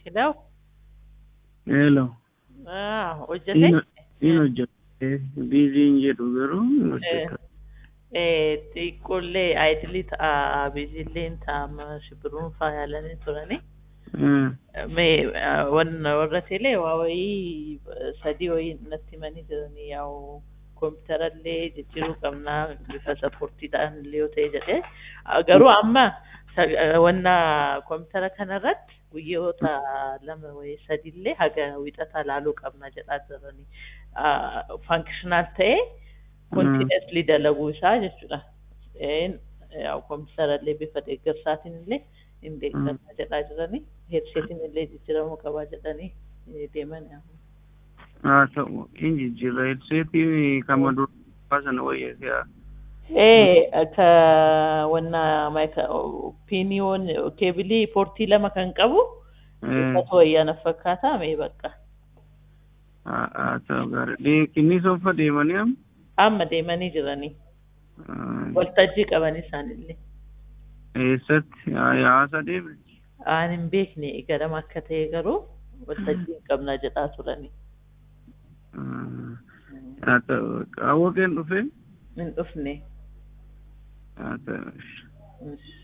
Hello? Hello. Ah, hojjete? Inni hojjete biiziin jedhu garuu hin hojjetu. Xiqqoollee aayidilii ta'a biizilleen ta'a shibiruun faayalanii turani. Mee wanna warra teelee waa wayii sadii wayii natti himanii jiranii yaa'u kompiitarallee jijjiiruu qabnaa bifa sappoortiidhaan illee yoo ta'e jedhee garuu amma wanna kompiitara kanarratti guyyoota lama wayii sadiillee haga wixataa laaluu qabna jedhaa jiranii faankishinaal ta'ee kontiineesli dalaguu isaa jechuudha. Kompiitarallee bifa deeggarsaatiin illee hin deeggarsa jedhaa jiranii heedseetiin illee jijjiiramuu qabaa jedhanii deeman. Haa ta'u hin jijjiirra heedseetii kama duraa sana wayyaa ee akka wanna piiniyoon keebilii poortii lama kan qabu uffata wayyaana fakkaata mee bakka. Haa ta'u gaarii inni soffa deemanii amma. Amma deemanii jiranii. Waltajjii qaban isaanillee. Eessatti haasa deeme. Aan hin beekne garama akka ta'e garuu waltajjii qabna jedhaa turanii. Haa ta'u qaawwa keen dhufee. Hin dhufne. Haa ta'u.